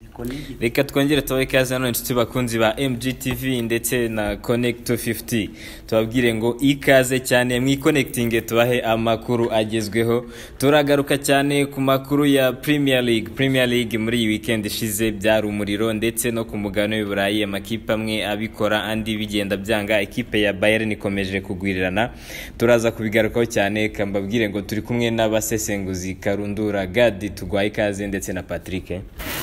bakonegite reka twongere tubahe ikaze hano inshuti bakunzi ba MGTV ndetse na Connect 250 tubabwire ngo ikaze cyane mwikonekitinge tubahe amakuru agezweho turagaruka cyane ku makuru ya Premier League Premier League muri iyi weekend ishize byari umuriro ndetse no ku mugabane w'i Burayi amakipe amwe abikora andi bigenda byanga ikipe ya Bayern ikomeje kugwirirana turaza kubigarukaho cyane kambabwire ngo turi kumwe n'abasesenguzi Karundura Gadi tugwaye ikaze ndetse na Patrick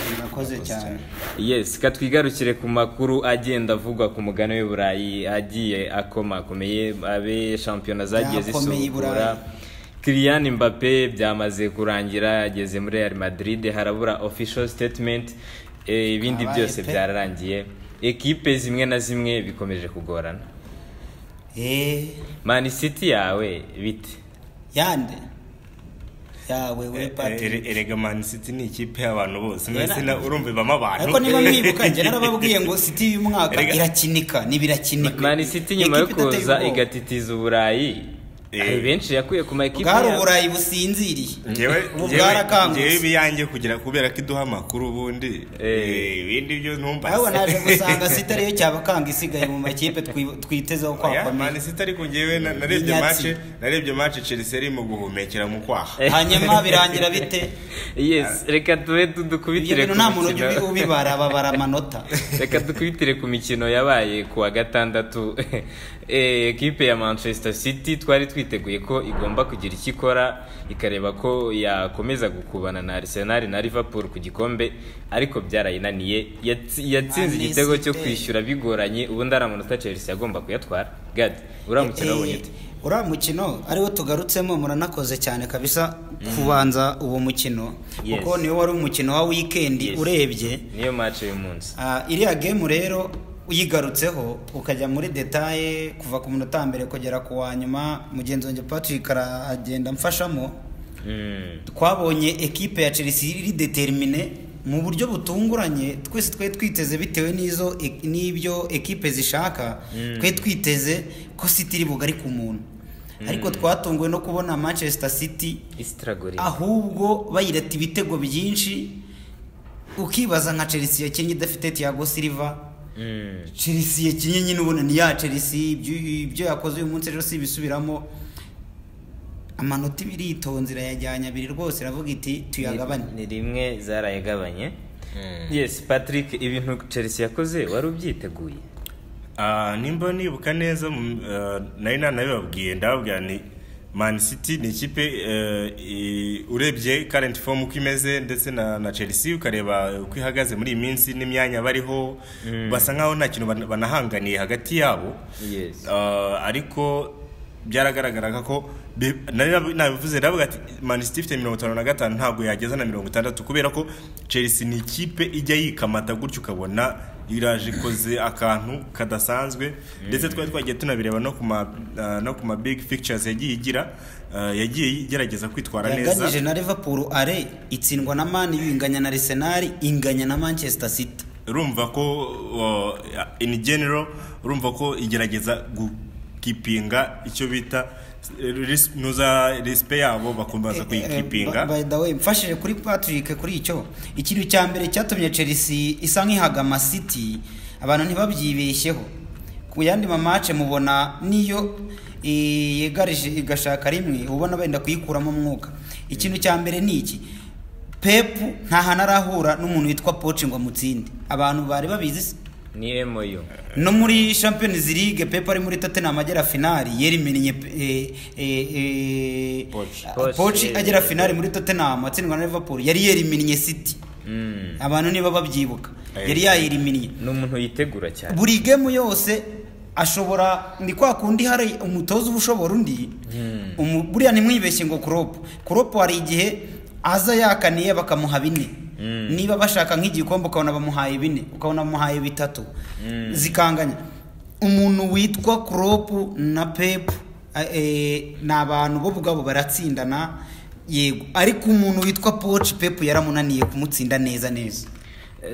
murakoze cyane yes katwigarukire ku makuru agenda avugwa ku mugabane w'i burayi agiye akomakomeye abe shampiyona zagiye Byakomeye i zisukura Burayi. Kylian Mbappe byamaze kurangira ageze muri Real Madrid harabura official statement eh, ibindi Abaye byose pe. byararangiye ekipe zimwe na zimwe bikomeje kugorana eee Man City yawe bite yande yawe we patiri erega mani siti ni ikipe y'abantu bose Yera. mwese na- urumva ibamo abantu ariko niba mwibuka njye narababwiye ngo siti y'uyu mwaka Erega- irakinika ntibirakinika Man City nyuma yo Ekipe idateye kuza ubwoba. igatitiza uburayi Eh. hari benshi yakuye ku ma ekipe bwari yabo. uburayi businziriye Njyewe- ubu njyewe- bwarakangutse. njyewe ibiyanjye kugira kubera ko iduha amakuru ubundi Eh. eh, ibindi byo ntumbaze ahubwo naje gusanga siti ariyo cyabakanga isigaye mu makipe twi- twitezeho Oya, kwakomeye mani siti ariko njyewe na- narebye Inyatsi. mace narebye mace chelsea irimo guhumekera mu kwaha hanyuma birangira bite yes reka tube du- ibyo dukubitire bintu ku nta muntu ujya ubi- mikino ubibara babara amanota reka dukubitire ku mikino yabaye ku wa gatandatu Eh, ekipe ya manchester city twari twiteguye ko igomba kugira icyo ikora ikareba ko yakomeza gukubana na arsenal na liverpool ku gikombe ariko byarayinaniye Yatsi- yatsinze Man igitego cyo City. kwishyura bigoranye ubundi ari amanota chelsea yagomba kuyatwara gad uramukino wabonye ute Eh, uriya mukino ariwo tugarutsemo muranakoze cyane kabisa kubanza uwo mukino Yes. kuko niwo wari umukino wa weekend Yes. urebye niyo match y'umunsi Ah, iriya game rero uyigarutseho ukajya muri detaye kuva ku munota wa mbere kugera ku wa nyuma mugenzi wanjye patrick aragenda mfashamo Mm. twabonye ekipe ya chelsea iri determine mu buryo butunguranye twese twari twiteze bitewe n'izo n'ibyo ekipe zishaka twari twiteze ko city iri bugari ku muntu ariko twatunguwe no kubona manchester city isitragorira ahubwo bayirata ibitego byinshi ukibaza nka chelsea yakinnye idafite tiago silva Mm. chelsea yakinnye nyine ubona ni ya chelsea ibyo- ibyo yakoze uyu munsi rero si ibisubiramo amanota ibiri iritonze irayajyanye abiri rwose iravuga iti tuyagabane ni rimwe zarayagabanye yes patrick ibintu chelsea yakoze wari ubyiteguye Ah, nimba nibuka neza mu- ah, nari nanabibabwiye ndababwira ni man city ni ikipe eh, i- urebye current form uko imeze ndetse na, na chelsea ukareba uko ihagaze muri iyi minsi n'imyanya bariho basa nkaho nta kintu ban- banahanganiye hagati yabo Yes. Ah, ariko byaragaragaraga ko be- nari nab- nabivuze ndavuga ati man city ifite mirongo itanu na gatanu ntabwo yageza na mirongo itandatu kubera ko chelsea ni ikipe ijya yikamata gutyo ukabona iraje ikoze akantu kadasanzwe ndetse twari twagiye tunabireba no ku ma ah, no ku ma big pictures yagiye igira ah, yagiye igerageza kwitwara neza yaganije na liverpool are itsindwa na mani inganya na arsenal inganya na manchester city urumva ko uh, in general urumva ko igerageza gukipinga icyo bita eh, ris- nuza respe yabo bakomeza Eh, kuyikipinga by the way mfashije kuri patrick kuri icyo ikintu cya mbere cyatumye chelsea isa nk'ihagama city abantu ntibabyibeshyeho ku yandi mamace mubona niyo eh, yegarije igashaka rimwe ubona benda kuyikuramo umwuka ikintu cya mbere ni iki pepu nta hantu arahura n'umuntu witwa poci ngo amutsinde abantu bari babizi se? ni moyo no muri champions league pepe ari muri tottenham agera finali yerimennye Poch. Poch, pochi eh, agera eh, finali muri tottenham atsindwa na liverpool yari yerimennye city abantu niba babyibuka Eh. yari yayerimennye ni umuntu yitegura cyane buri gemu yose ashobora ni kwa kundi hari umutoza uba ushobora undi umu- buriya ntimwibeshye ngo kuropu kuropu hari igihe aza yakaniye bakamuha bine niba bashaka nk'igikombe ukabona bamuhaye bine ukabona bamuhaye bitatu zikanganya umuntu witwa kuropu na pepu eh, eh, ni abantu bo ubwabo baratsindana yego ariko umuntu witwa poci pepu yaramunaniye kumutsinda neza neza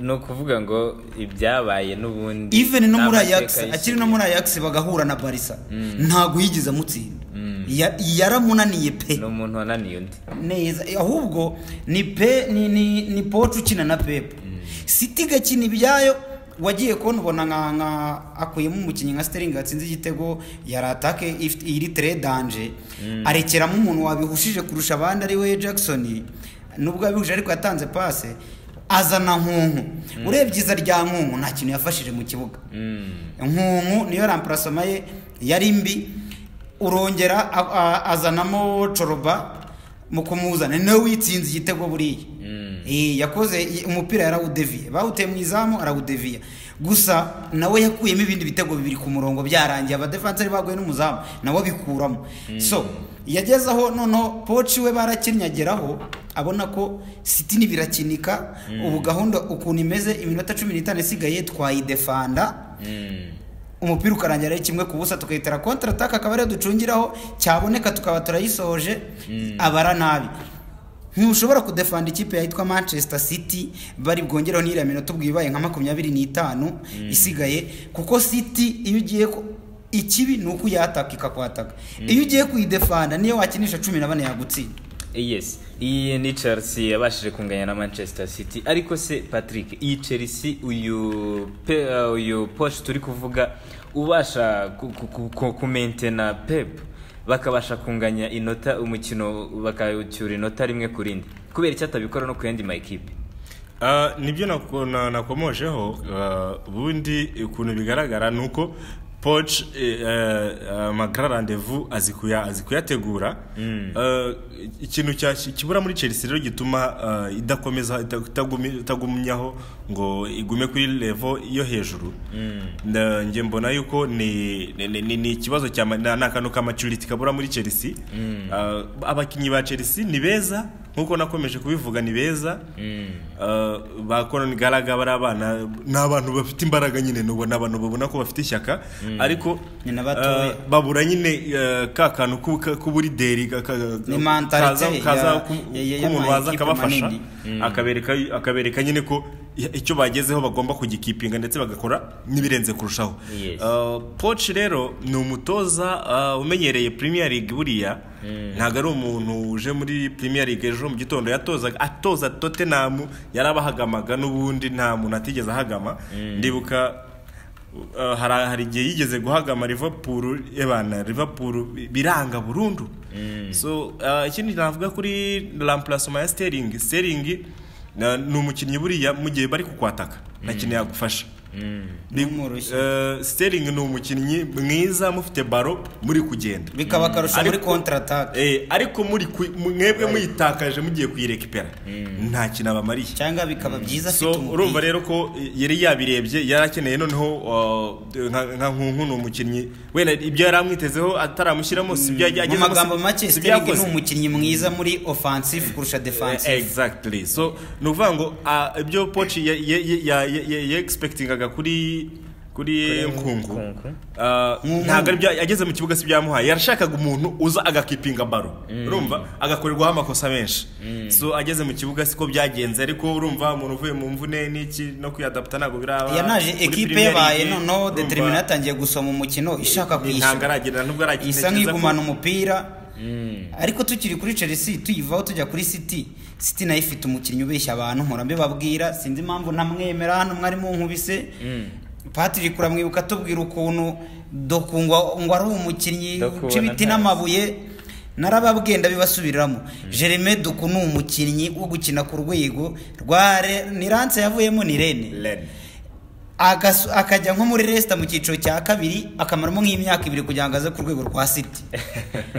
ni ukuvuga ngo ibyabaye n'ubundi even no ni muri amateka Ajax y'isi. akiri no muri Ajax bagahura na Barca ntago yigeze amutsinda Ya- yaramunaniye pe ni umuntu wananiye undi neza ahubwo ni pe ni ni, ni Poch ukina na Pep siti igakina ibyayo wagiye kubona ubona nka nka akuyemo umukinnyi nka siteringi watsinze igitego yari atake ifite- iri tere danje arekeramo umuntu wabihushije kurusha abandi ari we jackson nubwo yabihuje ariko yatanze pase azana nkunku urebye iza rya nkunku nta kintu yafashije mu kibuga nkunku niyo ramparasoma ye yari mbi urongera a- a- azanamo coroba mu kumuzana ni nawe witsinze igitego buriya Eh, yakoze i- umupira yarawudeviye bawuteye mu izamu arawudeviya gusa nawe yakuyemo ibindi bitego bibiri ku murongo byarangiye abadefanseri baguye n'umuzamu nawe bikuramo so yageze aho noneho poci we barakinyageraho abona ko siti nibirakinika ubu gahunda ukuntu imeze iminota cumi n'itanu isigaye twayidefanda umupira ukarangira ari kimwe ku busa tukayitera kontra ataka akaba ariyo ducungiraho cyaboneka tukaba turayisoje abara nabi ntushobora kudefanda ikipe yitwa manchester city bari bwongereho n'iriya minota ubwo ibaye nka makumyabiri n'itanu isigaye kuko city iyo ugiye ku- ikibi ni uko uyataka ikakwataka iyo ugiye kuyidefanda niyo wakinisha cumi na bane yagutsinda yes iyi ni chelsea yabashije kunganya na manchester city ariko se patrick iyi chelsea uyu pe uh, uyu posh turi kuvuga ubasha ku- ku- ku- ku- kumentena pep bakabasha kunganya inota umukino bakawucyura inota rimwe ku rindi kubera icyo atabikora no ku yandi makipe Ah, nibyo nako- na- nakomojeho ah, ubundi ukuntu bigaragara ni uko poch magara randevu azi kuya- azi kuyategura Ah, ikintu cya- kibura muri chelsea rero gituma ah, idakomeza ita- itagumi- itagumyaho ngo igume kuri levo yo hejuru Na- njye mbona yuko ni ni- ni ni ikibazo cya ma- ni akantu ka maturity kabura muri chelsea Ah, abakinnyi ba chelsea ni beza nkuko nakomeje kubivuga ni beza Uh, ba Conor Gallagher bari abana ni abantu bafite imbaraga nyine nubu ni abantu babona ko bafite ishyaka ariko Ni na batoya. uh, babura nyine uh, ka kantu ku- ka- k'uburideri ka- ka- Ni mentalite kaza- kaza ya- ku- ya- ya- k'umuntu waza y'amakipe akabafasha manini. akabereka akabereka nyine ko i- icyo bagezeho bagomba kugikipinga ndetse bagakora n'ibirenze kurushaho Yes. Uh, Poch rero ni umutoza uh, umenyereye Premier League buriya ntabwo ari umuntu uje muri Premier League ejo mu gitondo yatozaga atoza Tottenham yarabahagamaga n'ubundi nta muntu atigeze ahagama ndibuka uh, hari hari igihe yigeze guhagama Liverpool ebana Liverpool biranga burundu so uh, ikindi navuga kuri remplacement ya Sterling Sterling uh, ni umukinnyi buriya mu gihe bari kukwataka nta kintu yagufasha N'umurushyi. Eh, Sterling ni umukinnyi mwiza mufite baro muri kugenda bikaba akarusho muri Ariko- kontra ataka Eh, ariko muri ku- mu- mwebwe muyitakaje mugiye kuyirekipera nta kintu abamariye cyangwa bikaba byiza so afite umupira. urumva rero ko yari yabirebye yari akeneye noneho uh, nka nka nkunku ni umukinnyi wenda ibyo yari amwitezeho ataramushyiramo si ibyo mu yagezemo, si- magambo make si ibyo Sterling ni yakoze. umukinnyi mwiza muri offensive kurusha defensive exactly so ni ukuvuga ngo ah, ibyo poci yexpectingaga kuri kuri nkungu Nkungu. Ah, Nkungu. ntabwo ari bya yageze mu kibuga si byamuhaye yarashakaga umuntu uza agakipinga baro urumva agakorerwaho amakosa menshi so ageze mu kibuga siko byagenze ariko urumva umuntu uvuye mu mvune n'iki no kwiyadapta ntabwo biraba yanaje muri ekipe Premier yabaye League, noneho urumva, determine yatangiye gusoma umukino ishaka ntabwo kwishyura aragenda nubwo aragenda isa nk'igumana umupira ariko tukiri kuri chelsea tuyivaho tujya kuri city city nayo ifite umukinnyi ubeshya abantu mpora mbibabwira sinzi impamvu ntamwemera hano mwari munkubise patrick uramwibuka atubwira ukuntu dokungwa ngo ari umukinnyi Doku uca ibiti na- n'amabuye narababwiye ndabibasubiramo jereme duku ni umukinnyi wo gukina ku rwego rwa Re- ni ranse yavuyemo ni rene Ren. Agasu- akajya nko muri resita mu cyiciro cya kabiri akamaramo nk'imyaka ibiri kugira ngo aze ku rwego rwa siti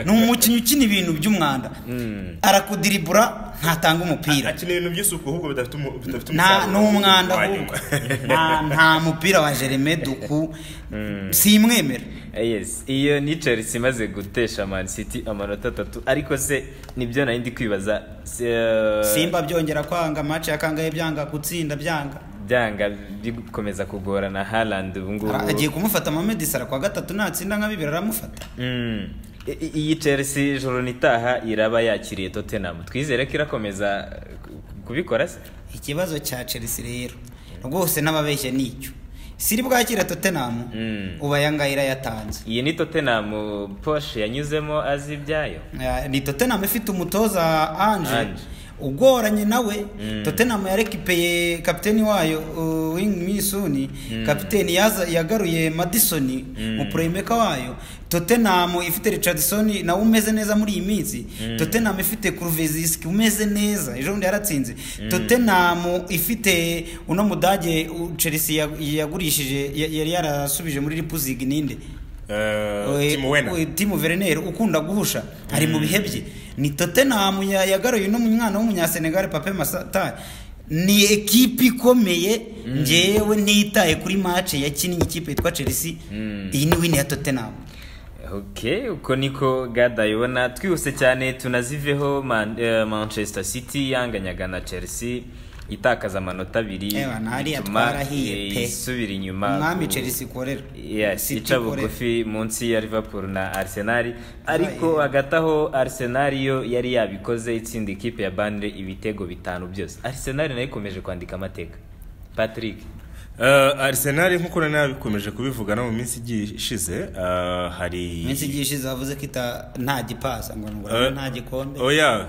ni umukinnyi ukina ibintu by'umwanda arakudiribura ntatanga umupira akina ibintu by'isuku ahubwo bidafite umu- bidafite nta umusaruro. n'umwanda ahubwo Wanyuma. nta nta mupira wa jereme duku simwemera Eh, yes iyo ni chelsea imaze gutesha man city amanota atatu ariko se nibyo nari ndi kwibaza se- simba byongera kwanga mace yakangaye byanga gutsinda byanga byanga bikomeza kugorana Haaland ubu ngubu Ara- agiye kumufata amamedisara kwa gatatu natsinda nka bibiri aramufata Mm. I- i- iyi Chelsea ijoro nitaha iraba yakiriye Tottenham twizere ko irakomeza ku- kubikora se ikibazo cya chelsea rero rwose n'ababeshya ni icyo siri bwakira totenamu Mm. uba ayangaya irayatanze iyi ni Tottenham Porsche yanyuzemo azi ibyayo Eh, ni totenamu ifite umutoza anje Ange. ugoranye nawe tottenham yarekipeye kapiteni wayo uh, wing misuni kapiteni yaza- yagaruye madisoni mu purayimeka wayo tottenham ifite richardson nawe umeze neza muri iyi minsi tottenham ifite kuruvizisiki umeze neza ejo bundi yaratsinze tottenham ifite uno mudage u- chelsea ya- yagurishije ya- yari yarasubije muri ripuzig ninde Eh, Eh, Timo Werner. eh, Timo Werner ukunda guhusha ari mu bihe bye ni Tottenham ya- yagaruye no mu mwana w'umunyasenegal Pape Masata ni ekipi ikomeye njyewe ntitaye kuri match yakinnye ikipe yitwa Chelsea iyi ni win ya Tottenham ok uko niko gada yubona twihuse cyane tunaziveho Man- eh, manchester city yanganyaga na chelsea itakaza amanota abiri Ewa, ntariya bituma, twarahiye eh, pe. isubira inyuma umwami ku- Chelsea ikorera yes City ica ikorera. bugufi munsi ya liverpool na arsenal ariko hagati aho arsenal yo yari yabikoze itsinda ikipe ya banire ibitego bitanu byose arsenal nayo ikomeje kwandika amateka patrick Eh, arsenal nk'uko nari nabikomeje kubivugana mu minsi igiye ishize eh, hari iminsi igiye ishize bavuze ko ita- nta gipasa ngo ngo Eh, nta gikombe oya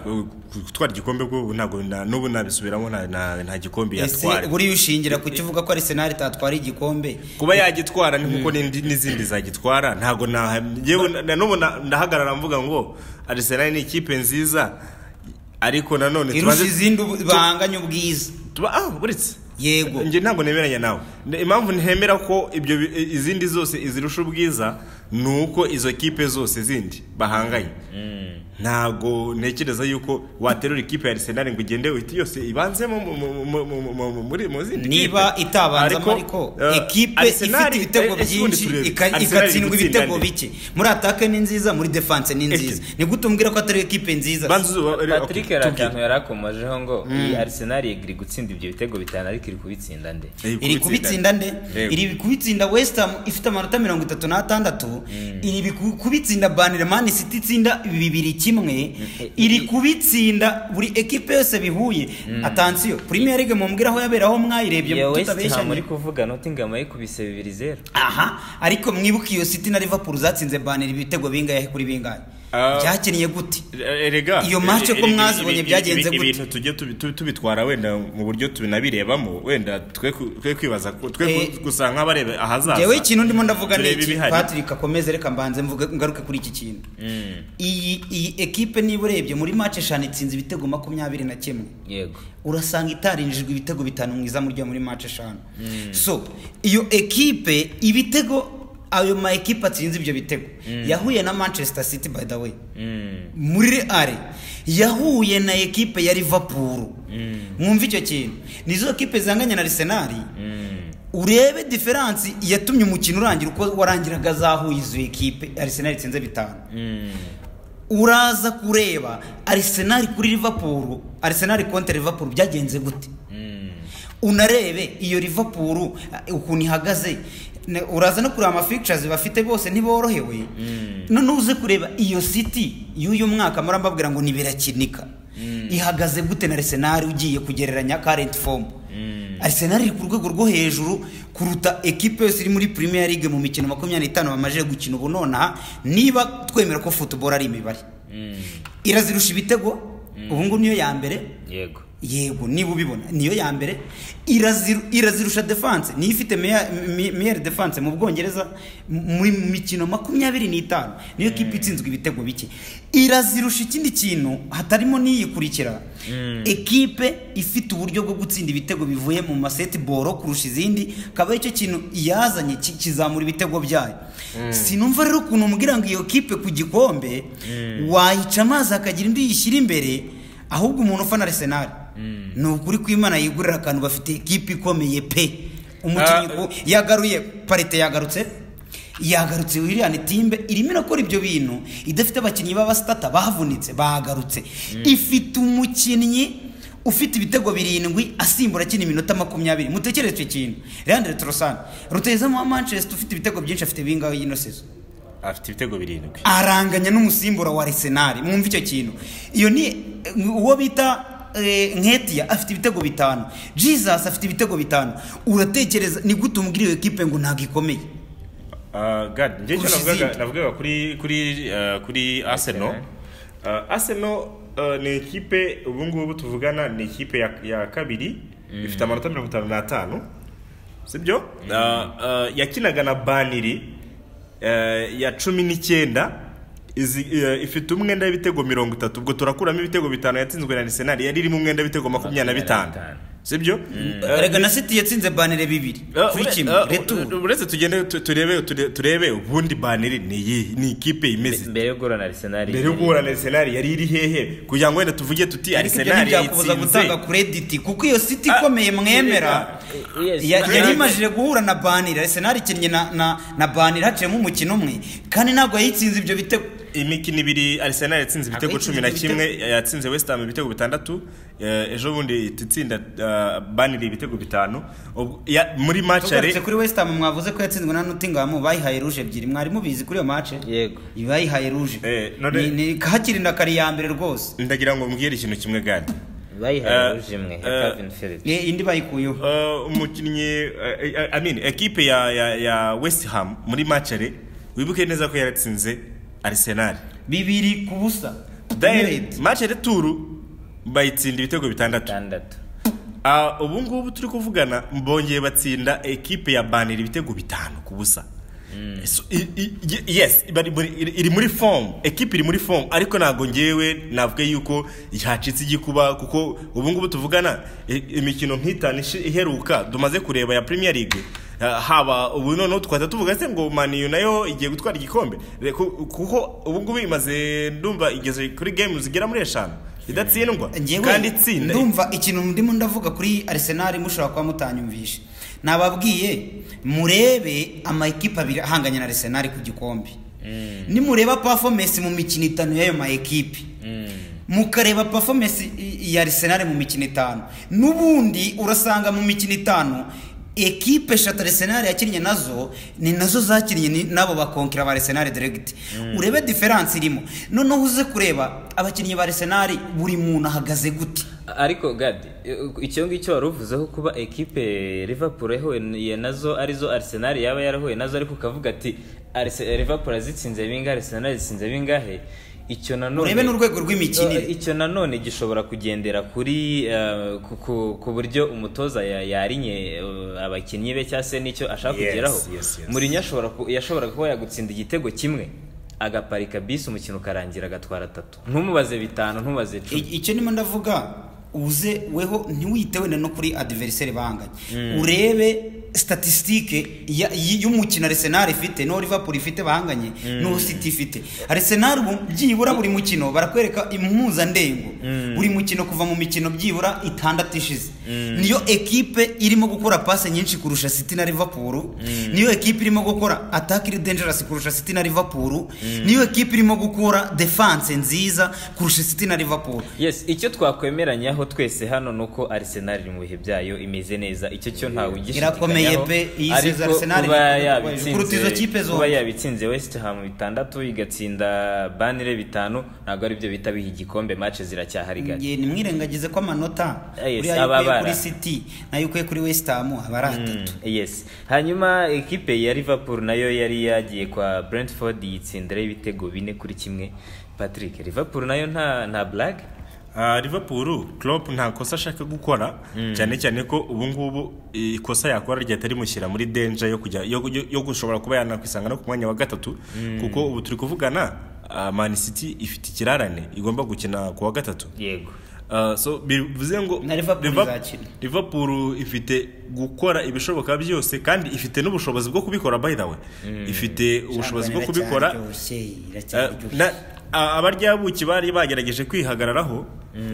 gutwara igikombe bwo ntabwo na- n'ubu nabisubiramo nta- nta nta gikombe ese yatwara buriya ushingira ku kivuga ko Arsenal itatwara igikombe kuba yagitwara ni nkuko n'indi- n'izindi zagitwara ntabwo naha- yewe na- na n'ubu na- ndahagarara mvuga ngo arsenal ni ikipe nziza ariko nanone irusha tubanze- izindi ubu- banganya ubwiza tuba ah buretse yego njye ntabwo nemeranya nawe Ne- impamvu ntemera ko ibyo bi- i- izindi zose izirusha ubwiza ni uko izo kipe zose zindi bahanganye ntabwo ntekereza yuko waterura ikipe ya arsenal ngo ugende uhite yose ibanzemo mu- mu- mu- mu- mu- mu- muri mu zindi niba kipe. itabanzamo ariko eh, ekipe Arsenal- ifite ibitego eh, eh, sekundi byinshi turebe. ika- Arsenal iri igatsindwa gutsinda ibitego nde? bike muri atake ni nziza muri defanse ni nziza nigute umbwira ko atari ekipe nziza Banza uzu- eh, okay, patrick hari tubwire. akantu yari akomojeho ngo iyi arsenal iri gutsinda ibyo bitego bitanu ariko iri kubitsinda nde iri kubitsinda nde Yego. iri kubitsinda west ham ifite amanota mirongo itatu n'atandatu iri biku- kubitsinda baniremani city itsinda bibiri kimwe iri kubitsinda buri ekipe yose bihuye atansiyo premier league mumbwira aho yabera aho mwayirebye iyo west ham tutabeshyanye uri kuvuga notingama yikubise bibiri zero aha ariko mwibuke iyo city na liverpool zatsinze banira ibitego bingahe kuri bingahe Ah. byakiniye gute Eh, Erega Iyo match eh, ko eh, mwazibonye ibi- byagenze ibi- gute? Ibintu tujye tubi- tubi- tubitwara wenda mu buryo tunabirebamo wenda twe ku- twe kwibaza ku- twe Eh, ku- gusa nk'abareba ahazaza. yewe ikintu ndimo ndavuga ni Turebe iki ibihari. patrick akomeze reka mbanze mvuge ngaruke kuri iki kintu iyi iyi ekipe niba urebye muri match eshanu itsinze ibitego makumyabiri na kimwe yego urasanga itarinjijwe ibitego bitanu mwiza muri muri match eshanu so iyo ekipe ibitego ayo ma ekipe atsinze ibyo bitego yahuye na manchester city by the way Mm. muri real yahuye na ekipe ya liverpool mwumve icyo kintu nizo ekipe zanganya na arsenal urebe diferansi yatumye umukino urangira uko warangiraga zahuye izo ekipe arsenal itsinze bitanu uraza kureba arsenal kuri liverpool arsenal kontra liverpool byagenze gute unarebe iyo liverpool uh, ukuntu ihagaze Ne- uraza no kureba amafictures bafite bose ntiborohewe none uze kureba iyo city y'uyu mwaka murambabwira ngo ntibirakinika ihagaze gute na arsenal ugiye kugereranya current form arsenal iri ku rwego rwo hejuru kuruta ekipe yose iri muri premier league mu mikino makumyabiri n'itanu bamajije gukina ubu nonaha niba twemera ko football ari imibare irazirusha ibitego ubu ngubu niyo ya mbere yego yego niba ubibona niyo ya mbere iraziru- irazirusha defanse niyo ifite meya- mi- meyeri defanse mu bwongereza mu mu mikino makumyabiri n'itanu niyo kipe itsinzwe ibitego bike irazirusha ikindi kintu hatarimo n'iyikurikira ekipe ifite uburyo bwo gutsinda ibitego bivuye mu masetiboro kurusha izindi akaba aricyo kintu yazanye ki- kizamura ibitego byayo sinumva rero ukuntu umbwira ngo iyo kipe ku gikombe wayica amazi hakagira indi yishyira imbere ahubwo umuntu ufana arsenal ni ukuri kw'imana yigurira akantu bafite ikipe ikomeye pe umukinnyi Ah. ku- yagaruye parite yagarutse yagarutse william timbe irimo irakora ibyo bintu idafite abakinnyi b'abasitata bahavunitse bahagarutse ifite umukinnyi ufite ibitego birindwi asimbura akina iminota makumyabiri mutekereze icyo kintu leandre torosani rutahizamu wa manchester ufite ibitego byinshi afite bingahe y'ino sezo afite ibitego birindwi aranganya n'umusimbura wa Arsenal mwumva icyo kintu iyo ni uwo bita eh, Nketiya afite ibitego bitanu Jesus afite ibitego bitanu uratekereza ni gute umubwira iyo ekipe ngo ntabwo ikomeye Ah, God, njye icyo Kurusha navugaga izindi. navugaga kuri kuri eh, kuri arsenal Eh, arsenal eh, ni ikipe ubu ngubu tuvugana ni ikipe ya, ya kabiri ifite amanota mirongo itanu n'atanu sibyo yakinaga na baniri eh, ya cumi n'icyenda izi- eh, ifite umwenda w'ibitego mirongo itatu ubwo turakuramo ibitego bitanu yatsinzwe na arisenali yari irimo umwenda w'ibitego makumyabiri na bitanu sibyo Eh, rega na siti yatsinze banire bibiri kuri kimwe retu uretse tugende tu- turebe ture- turebe ubundi baneri ni iyihe ni ikipe imeze mbere yo guhura na arisenali mbere yo guhura na arsenal yari iri hehe kugira ngo wenda tuvuge tuti ariko ibyo arsenal ntibyakubuza yatsinze gutanga kurediti kuko iyo siti ikomeye mwemera Yes. ya- yari Kandi- imajije guhura na banire arisenali ikinnye na- na na banire haciyemo umukino umwe kandi ntabwo yayitsinze ibyo bitego imikino ibiri arsenal yatsinze ibitego yatsinze cumi na ibitego. kimwe yatsinze west ham ibitego bitandatu eh, ejo bundi ihita itsinda eh, baneri ibitego bitanu Ubwo- ya- muri macare tugarutse kuri wesitamu mwavuze ko yatsinzwe na notingamu bayihaye ruje ebyiri mwari mubizi kuri iyo mace Yego. bayihaye ruje Eh, none- Ni- ni kakirinda kari ya mbere rwose ndagira ngo mbwire ikintu kimwe gani bayihaye Eh, ruje imwe ya eh, kavin phillips Eh, indi bayikuyeho Uh, umukinnyi uh, I- I mean, ekipe ya, ya, ya west ham muri macare wibuke neza ko yaratsinze arsenal bibiri ku busa then Red. macare turu bayitsinda ibitego bitandatu itandatu Ah, ubu ngubu turi kuvugana bongeye batsinda ekipe ya banira ibitego bitanu ku busa So, i- i- ye- yes bari muri- iri iri muri form ekipe iri muri form ariko ntabwo ngewe navuga yuko yacitse igikuba kuko ubu ngubu tuvugana i- imikino nk'itanu ishi- iheruka tumaze kureba ya premier league Ah, haba ubu noneho twahita tuvuga se ngo Man U nayo igiye gutwara igikombe Re- ku- kuko ubu ngubu imaze ndumva igeze kuri game zigera muri eshanu idatsindwa Njyewe kandi itsinda ndumva ikintu ndimo ndavuga kuri Arsenal mushobora kuba mutanyumvisha nababwiye murebe ama ekipe abiri ahanganye na Arsenal ku gikombe nimureba performance mu mikino itanu y'ayo ma ekipe mukareba performance i- ya Arsenal mu mikino itanu n'ubundi urasanga mu mikino itanu ekipe eshatu Arsenal yakinnye nazo ni nazo zakinnye ni- nabo bakonkera ba Arsenal direct urebe diferanse irimo noneho uze kureba abakinnyi ba Arsenal buri muntu ahagaze gute ariko gadi icyo ngicyo wari uvuzeho kuba ekipe Liverpool yahuye nazo arizo Arsenal yaba yarahuye nazo ariko ukavuga ati "Arse- Liverpool azitsinze bingahe Arsenal azitsinze bingahe icyo nanone urebe n'urwego rw'imikinire Eh, icyo nanone gishobora kugendera kuri eh, ku- ku- ku buryo umutoza ya- yarinye eh, abakinnyi be cyangwa se n'icyo ashaka Yes, kugeraho yes, yes. Mourinho ashobora ku- yashoboraga kuba yagutsinda igitego kimwe agaparika bisi umukino ukarangira agatwara atatu ntumubaze bitanu ntumubaze icumi I- icyo ndimo ndavuga uze weho ntiwite wenda no kuri adiveriseri bahanganye urebe statisitike y'umukino arisenari ifite n'uwo livapuro ifite bahanganye n'uwo siti ifite arisenari byibura buri mukino barakwereka impuzandengo buri mukino kuva mu mikino byibura itandatu ishize niyo ekipe irimo gukora pase nyinshi kurusha siti na livapuro niyo ekipe irimo gukora ataki iri denjerasi kurusha siti na livapuro niyo ekipe irimo gukora defanse nziza kurusha siti na livapuro yes icyo twakwemeranyaho twese hano ni uko arsenal iri mu bihe byayo imeze neza icyo cyo ntawe ugishidikanyaho Irakomeye pe, iyi season ariko Arsenal kuba irakomeye yabitsinze- kuruta izo kipe zombi. kuba yabitsinze west ham bitandatu igatsinda banire bitanu ntabwo ari byo bita biha igikombe match ziracyahari gake Nge- nimwirengagize ko amanota Ah, yes, uriya aba yukuye abara. kuri siti nayo ukuye kuri wesitamu aba ari atatu yes hanyuma ekipe ya liverpool nayo yari yagiye kwa brentford yitsindiraho ibitego bine kuri kimwe patrick liverpool nayo nta nta blague Ah, liverpool klopp nta kosa ashaka gukora cyane cyane ko ubu ngubu ikosa yakora ryahita rimushyira muri danger yo kujya yo, yo, yo gushobora kuba yanakwisanga no ku mwanya wa gatatu kuko ubu turi kuvugana ah, man city ifite ikirarane igomba gukina ku wa gatatu yego Ah, so bivuze ngo Na Liverpool Liver- izakina. Liverpool ifite gukora ibishoboka byose kandi ifite n'ubushobozi bwo kubikora by the way ifite ubushobozi bwo kubikora Eh, na- a- abaryabuki bari bagerageje kwihagararaho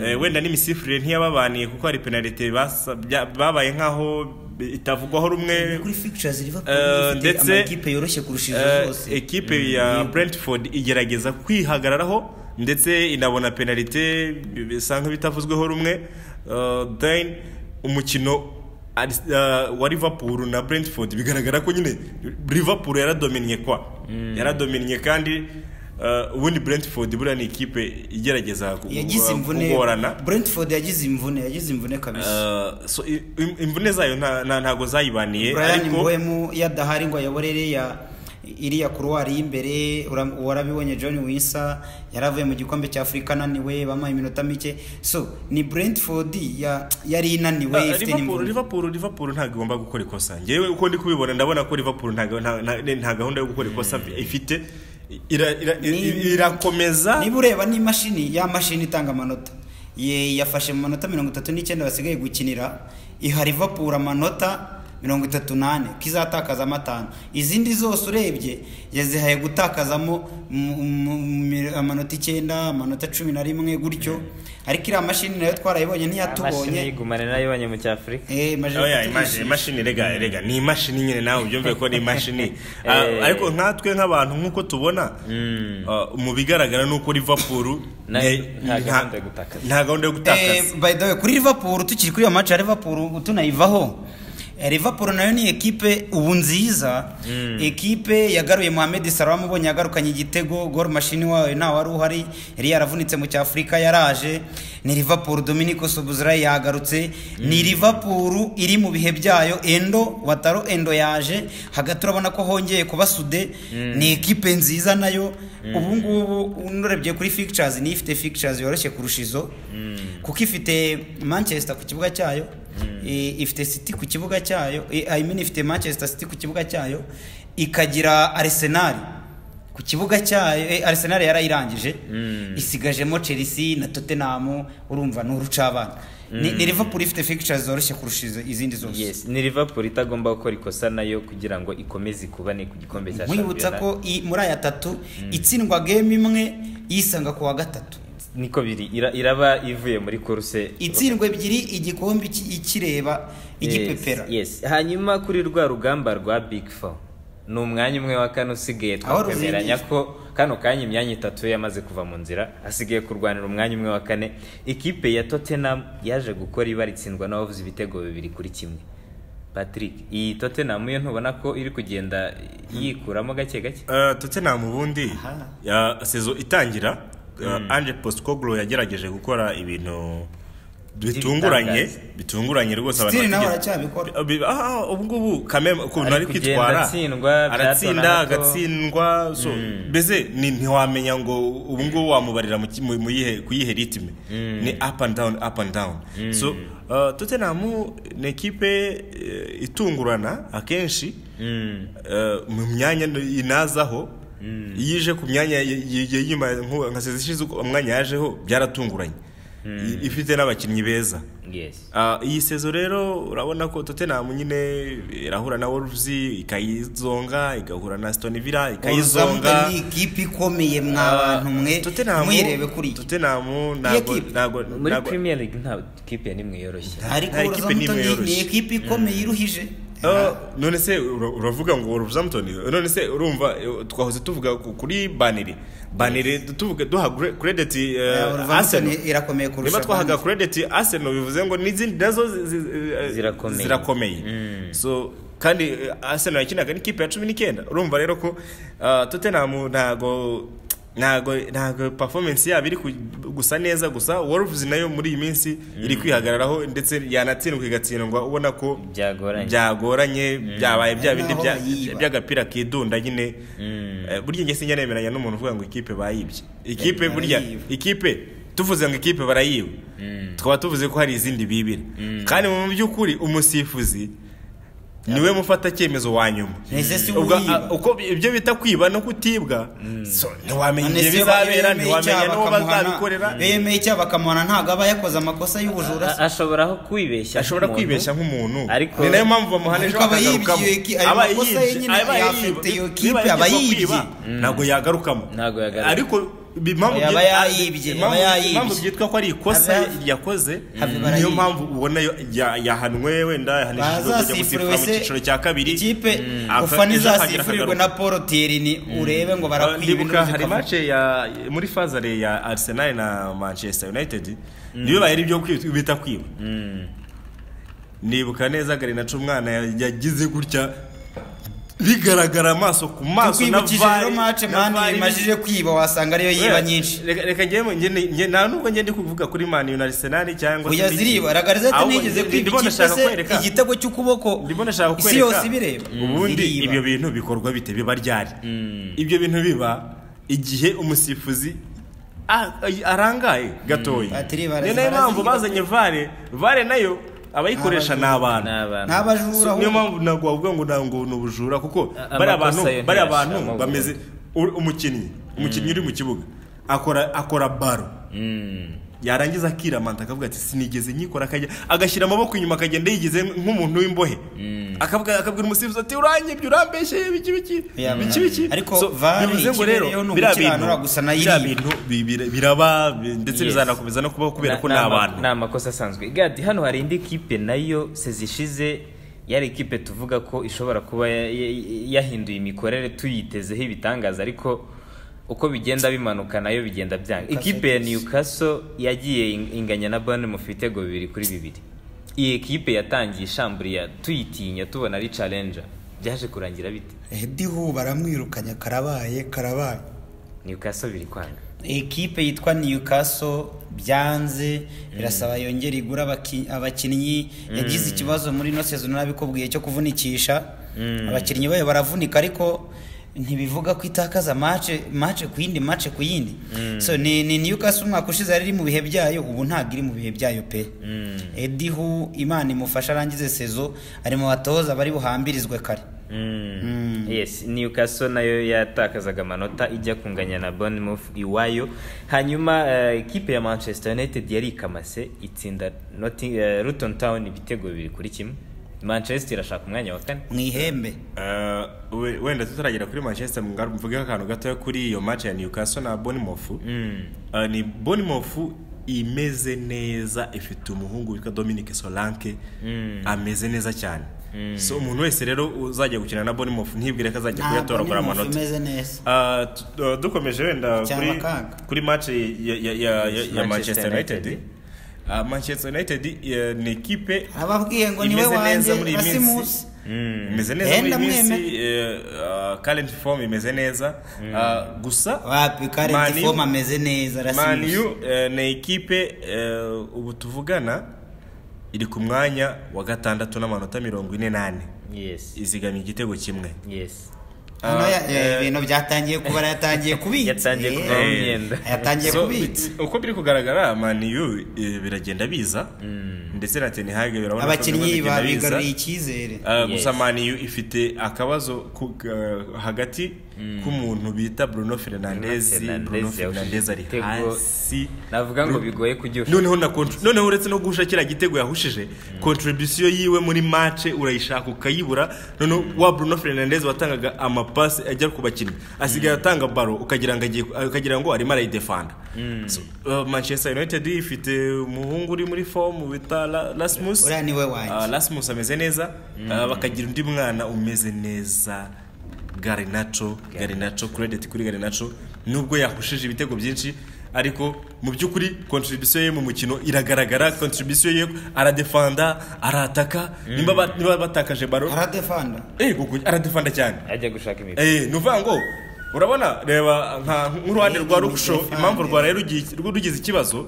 eh, wenda n'imisifurire ntiyababaniye kuko hari penalite basa- bya- babaye nk'aho itavugwaho rumwe kuri fictures Eh, livapuro ndetse, ndetse amakipe yoroshye kurusha izo Eh, zose ekipe ya brentford igerageza kwihagararaho ndetse inabona penalite bisa nk'ibitavuzweho rumwe Eh, then umukino Ars- eh, wa liverpool na brentford bigaragara ko nyine liverpool yaradominiye kwa yaradominiye kandi eh, ubundi brentford buriya ni ikipe igerageza ku- yagize imvune kugorana brentford yagize imvune yagize imvune kabisa Eh, so, i- im- imvune zayo nta- nta- ntago zayibaniye brian ariko mbohemu yadahari ngo ayoborere ya iriya kuruwari y'imbere ura- warabibonye john wisa yaravuye mu gikombe cya afurika ananiwe bamuha iminota mike so ni brentford ya- yari inaniwe Ah, ifite Liverpool n'imvururu Liverpool Liverpool ntabwo igomba gukora ikosa ngewe uko ndi kubibona ndabona ko Liverpool nta nta- nta- nta gahunda yo gukora ikosa ifite ira- ira- Ni- irakomeza niba ureba n'imashini ya mashini itanga amanota ye yafashe mu manota mirongo itatu n'icyenda basigaye gukinira iha Liverpool amanota mirongo itatu n'ane ko izatakazamo atanu izindi zose urebye yazihaye gutakazamo mu- mu- mu- amanota icyenda amanota cumi na rimwe gutyo ariko iriya mashini nayo twarayibonye imashini ntiyatubonye yigumane n'ayibonye mu cyafurika Eh, imaze Oya, kutugurisha. imashini imashini rega rega ni imashini nyine nawe ubyumve ko ni imashini Eh. Ah, ariko nkatwe nk'abantu nk'uko tubona ah, mu bigaragara ni uko Liverpool Na- ne- nta nta- gahunda yo gutakaza. nta gahunda yo gutakaza Eh, by the way kuri Liverpool tukiri kuri iyo match ya Liverpool tunayivaho eh, Liverpool nayo ni ekipe ubu nziza ekipe yagaruye Mohamed Salah mubonye yagarukanye igitego goal machine wayo nta wari uhari yari yaravunitse mu cyafurika yaraje ni Liverpool Dominic Szoboszlai yagarutse ni Liverpool iri mu bihe byayo Endo Wataro Endo yaje hagati urabona ko hongeye kuba Sude ni ekipe nziza nayo ubu ngubu unarebye kuri fixtures niyo ifite fixtures yoroshye kurusha izo kuko ifite manchester ku kibuga cyayo i- ifite city ku kibuga cyayo i- i mean ifite manchester city ku kibuga cyayo ikagira arsenal ku kibuga cyayo eh, arsenal yarayirangije isigajemo chelsea na tottenham urumva ni urucabana ni ni liverpool ifite fixtures zoroshye kurusha izo- izindi zose Yes, ni liverpool itagomba gukora ikosa nayo kugira ngo ikomeze ikubane ku gikombe cya nkwibutsa shampiyona. ko i- muri aya tatu itsindwa game imwe yisanga ku wa gatatu niko biri ira- iraba ivuye muri kuruse itsindwa ebyiri igikombe iki- ikireba igipepera yes, yes. hanyuma kuri rwa rugamba rwa big four ni umwanya umwe wa kane usigaye Aho twakwemeranya ruzingiye. ko kano kanya imyanya itatu yamaze kuva mu nzira hasigaye kurwanira umwanya umwe wa kane ikipe ya tottenham yaje gukora ibara itsindwa n'abavuze ibitego bibiri kuri kimwe patrick iyi tottenham yo ntubona ko iri kugenda yikuramo gake gake Eh, Tottenham ubundi ya sezo itangira eh, Ange Postecoglou yagerageje gukora ibintu bitunguranye bitunguranye rwose Still nawe batigeze- aracyabikora. Bi- ah, ah, ubu ngubu kameme ukuntu Ari ari kugenda kwitwara atsindwa, byato aratsinda na hato. agatsindwa so mbese ni- ntiwamenya ngo ubu ngubu wamubarira mu ki- mu- mu yihe- ku yihe ritime ni up and down up and down so uh, Tottenham ni ekipe eh, itungurana akenshi eh, mu myanya inazaho iyo ije ku myanya y- y- y- y'inyuma nku- nka sezi ishize uko- umwanya yajeho byaratunguranye I- ifite n'abakinnyi beza yes Ah, iyi sezo rero urabona ko Tottenham nyine irahura na Wolves ikayizonga igahura na Aston Villa kayizonga ikayizonga ni ikipe ikomeye mwa bantu mwe Tottenham mwirebe kuri iyo. Tottenham Iyi ntabwo equipe. ntabwo muri ntabwo- premier league nta kipe n'imwe yoroshye ariko nta equipe n'imwe Wolverhampton ni yoroshye. ikipe ikomeye iruhije Ah, none se ura- uravuga ngo Wolverhampton none se urumva eh, twahoze tuvuga ku- kuri Banire Banire tuvuga duha gre- credit eh, Eh, Wolverhampton Arsenal irakomeye kurusha niba twahaga abandi. credit Arsenal bivuze ngo n'izindi nazo zi- zi- eh, Zirakomeye. zirakomeye so kandi eh, Arsenal yakinaga n'ikipe ya cumi n'icyenda urumva rero ko ah, Tottenham ntago ntago ntago performance yabo iri ku- gusa neza gusa Wolves nayo muri iyi minsi iri kwihagararaho ndetse yanatsindwa igatsindwa ubona ko byagoranye byagoranye byabaye bya bindi Naho bya- bayiba. by'agapira kidunda nyine Eh, burya nge sinjya nemeranya n'umuntu uvuga ngo ikipe bayibye ikipe burya barayiba. ikipe tuvuze ngo ikipe barayiba tukaba tuvuze ko hari izindi bibira kandi mu by'ukuri umusifuzi niwe mufata icyemezo wa nyuma Ese si Ubwo, uwiba. ah, uko ibyo bita kwiba no kutibwa so, ntiwamenya None igihe se bizabera bemeye ntiwamenya icyaha n'uwo bakamuhana- bazabikorera bemeye icyaha bakamuhana ntabwo aba yakoze amakosa y'ubujura A- se ashoboraho kwibeshya ashobora nk'umuntu. kwibeshya nk'umuntu Ariko- ni nayo mpamvu bamuhana ejo ariko aba akagarukamo yibye iyo ki- ayo Aba makosa ye yibye, nyine aba yibye. afite iyo Niba kipe, yigeze aba yibye. kwiba, ntabwo yagarukamo Ntabwo yagaruka. ariko impamvu Aba byi- yayibye, aba impamvu- yayibye. impamvu byitwa ko ari ikosa Aba- yakoze Aba niyo barayibye. mpamvu ubona yo- ya- yahanwe wenda yahanishijwe kujya gusifura mu cyiciro cya kabiri ikipe Aka- ufana ejo izasifurirwe akagaruka. na paul tirini urebe ngo barakwiba ndibuka hari intuzi mace ya muri fazare ya arsenal na manchester united niyo bayiri ibyo kwi- bita kwiba nibuka neza garinaca umwana ya- yagize gutya bigaragara amaso ku maso na tukwibukije rero vari mace na mani vari imajije kwiba wasanga ariyo yiba nyinshi reka reka njyewe njye ni- njye nta nubwo njye ndi kuvuga kuri mani na arisenali cyangwa oya n'iki. ziriba ragaragaza ko Ahubwo nigeze ndi- kwiba ndimo ikipe ndashaka se kwereka. igitego cy'ukuboko ndimo ndashaka kukwereka isi yose ibireba ubundi ziriba. ibyo bintu bikorwa bite biba ryari ibyo bintu biba igihe umusifuzi a- a- arangaye gatoya Batiri barazi- ni nayo mpamvu barazi- bazanye vare vare nayo abayikoresha ni ni abana abantu n'abajura niyo ahubwo. mpamvu ntabwo wavuga ngo ntabwo ni ubujura kuko A- bari amakosa abantu yo bari hejuru, abantu amavubi. bameze u- umukinnyi umukinnyi uri mu kibuga akora akora baro yarangiza akiramanta akavuga ati sinigeze nyikora akajya agashyira amaboko inyuma akagenda yigize nk'umuntu w'imbohe akavuga akabwira umusifuzi ati uranyibye urambeshyeye biki biki Yeah, biki biki ariko So, VAR bivuze ngo rero ikibereyeho ni biriya ugukiranura bintu- gusa nayo biriya iriba. bintu bi- bira- biraba bi- ndetse Yes. bizanakomeza no kubaho kubera ko Na- ni na- abantu ni amakosa asanzwe gadi hano hari indi kipe nayo sezishize yari ikipe tuvuga ko ishobora kuba ya- ya- yahinduye imikorere tuyitezeho ibitangaza ariko uko bigenda bimanuka nayo bigenda byanga ikipe ya newcastle yagiye ing- inganya na bane mu bitego bibiri kuri bibiri iyi kipe yatangiye ishamburiya tuyitinya tubona ari challenger byaje kurangira bite edihu baramwirukanye karabaye karabaye newcastle biri kwanga ekipe yitwa newcastle byanze birasaba yongere igura abaki- abakinnyi yagize ikibazo muri ino sezo nabikubwiye cyo kuvunikisha abakinnyi bayo baravunika ariko ntibivuga ko itakaza mace mace ku yindi mace ku yindi so ni, ni newcastle umwaka ushize yari iri mu bihe byayo ubu ntabwo iri mu bihe byayo pe edihu imana imufasha arangize sezo ari mu batoza bari buhambirizwe kare Mm. yes newcastle nayo yatakazaga amanota ijya kunganya na bournemouth iwayo hanyuma eh, ekipe ya manchester united yari ikamase itsinda Notting- eh, luton town ibitego bibiri kuri kimwe manchester irashaka umwanya wa kane mu ihembe Eh, we- wenda tutaragera kuri manchester mugari mvugeho akantu gatoya kuri iyo match ya newcastle na bonimof ni bonimof imeze neza ifite umuhungu witwa dominic solanke ameze neza cyane so umuntu wese rero uzajya gukina na bonimof ntibwire ko azajya kuyatoragura Ntabwo ni amanota imeze neza Ah, tu- ah, dukomeje wenda Cyangwa kuri, akaga. kuri match ya, ya, ya, ya, Manchester ya manchester united, United. Ah, manchester united eh, ni ekipe ababwiye ngo niwe imeze neza wanjye muri iyi minsi basimusi imeze neza muri Yenda iyi minsi mwemere. eh, ah, current form imeze neza Ah, gusa wapi Man karenti U- fomu ameze neza Man rasimusi U eh, ni ekipe eh, ubu tuvugana iri ku mwanya wa gatandatu n'amanota mirongo ine n'ane yes izigamiye igitego kimwe yes hano ya- eh, eh, ibintu byatangiye kubara yatangiye kubitsa Yatangiye Eh, kuvaho imyenda. yatangiye So, kubitsa bi- uko biri kugaragara maniyu biragenda biza ndetse na tenihage birabona ko abakinnyi birimo bigenda biza. babigaruriye icyizere Yes. Uh, gusa maniyu ifite akabazo ku- uh, hagati k'umuntu bita bruno fernandez Fernandes bruno yahushije fernandez ari igitego. hasi navuga ngo bigoye kujya noneho na contr- noneho uretse no guhusha kiriya gitego yahushije contribution yiwe muri mace urayishaka ukayibura noneho wa bruno fernandez watangaga amapasi ajya ku bakinnyi asigaye atanga baro ukagira ngo agiye ukagira ngo arimo arayidefanda So, uh, manchester united ifite umuhungu uri muri form bita La- rasmus uriya ni we wanjye. Ah, rasmus ameze neza Ah, bakagira undi mwana umeze neza garinaco garinaco credit kuri garinaco nubwo yahushije ibitego byinshi ariko mu by'ukuri contribution ye mu mukino iragaragara contribution ye aradefanda arataka nimba ba- niba batakaje baro aradefanda Eh, gugu- aradefanda cyane ajya gushaka imipira Eh, ni ukuvuga ngo urabona reba nka nk'uruhande rwa Ni rukusho defanda. impamvu rwaraye rugi- rwo rugize ikibazo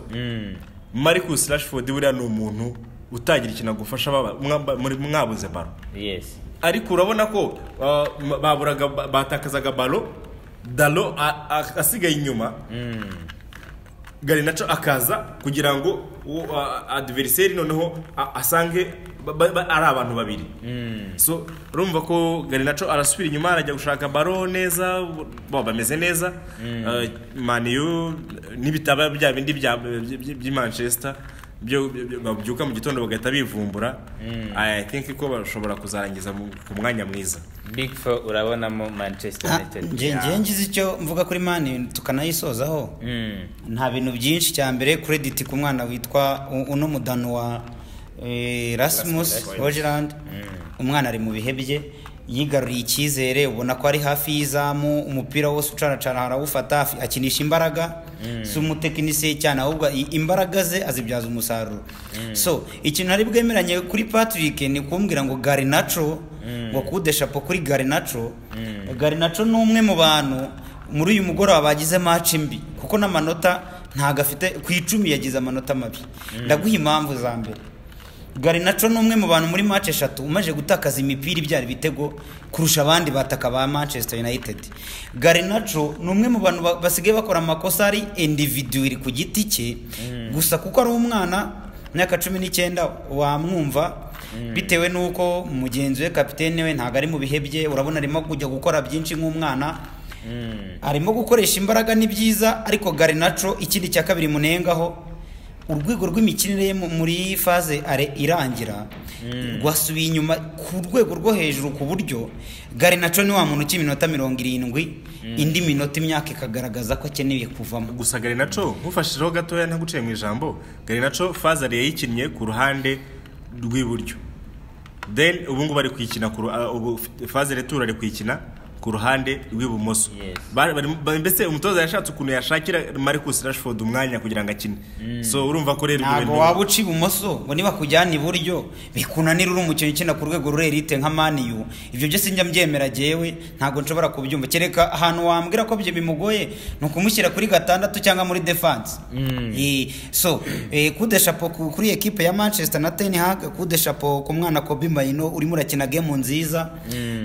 marcus rashford buriya ni umuntu utagira ikintu agufasha baba- mwamba- muri- mwabuze baro yes ariko urabona ko ah, ma- baburaga ba- batakazaga baro dalo a- a- asigaye inyuma garinaco akaza kugira ngo uwo a- adversary noneho a- asange ba- ba- ba- ari abantu babiri so urumva ko garinaco arasubira inyuma arajya gushaka baro neza bo bameze neza maniyu n'ibitaba bya bindi bya- by- by- by'i manchester byo byo- byo- babyuka mu gitondo bagahita bivumbura i think ko bashobora kuzarangiza mu- ku mwanya mwiza big four urabonamo manchester united nge nge ngize icyo mvuga kuri mani tukanayisozaho Mm. nta bintu byinshi cya mbere krediti ku mwana witwa u- uno mudano wa eh, rasmus hogerland umwana ari mu bihe bye yigaruriye icyizere ubona ko ari hafi y'izamu umupira wose ucaracara arawufata afi- akinisha imbaraga si umutekinisiye cyane ahubwo i- imbaraga ze azibyaza umusaruro so ikintu nari bwemeranye kuri patrick ni kumbwira ngo garinaco ngo kudeshapo kuri garinaco garinaco ni umwe mu bantu muri uyu mugoroba bagize maci mbi kuko n'amanota ntago afite ku icumi yagize amanota mabi ndaguha impamvu za mbere garinaco ni umwe mu bantu muri match eshatu umaze gutakaza imipira ibyara ibitego kurusha abandi bataka ba manchester united garinaco ni umwe mu bantu ba- basigaye bakora amakosa ari individual ku giti cye gusa kuko ari umwana imyaka cumi n'icyenda wamwumva bitewe n'uko mugenzi we kapitene we ntabwo ari mu bihe bye urabona arimo kujya gukora byinshi nk'umwana arimo gukoresha imbaraga ni byiza ariko garinaco ikindi cya kabiri munengaho urwego rw'imikinire ye mu- muri faze are irangira rwasubiye inyuma ku rwego rwo hejuru ku buryo garinaco ni wa muntu uca iminota mirongo irindwi indi minota imyaka ikagaragaza ko akeneye kuvamo gusa garinaco nkufashijeho gatoya ntaguciye mu ijambo garinaco fazari yayikinnye ku ruhande rw'iburyo then ubu ngubu ari kuyikina ku ru- ah, ubu fazari tura ari kuyikina ku ruhande rw'ibumoso Yes. Ba- bari- ba- mbese umutoza yashatse ukuntu yashakira marcus rashford umwanya kugira ngo akine so urumva ko rero ibyo ntabwo bintu- waba uca ibumoso ngo niba kujyana iburyo bikunanira uri umukinnyi ukina ku rwego rure elite nka maniyu ibyo byose njya mbyemera jyewe ntabwo nshobora kubyumva kereka ahantu wambwira ko ibyo bimugoye ni ukumushyira kuri gatandatu cyangwa muri defanse Eh, so eh, kudeshapo ku- kuri ekipe ya manchester na ten hag kudeshapo ku mwana kobi mayino urimo urakina gemu nziza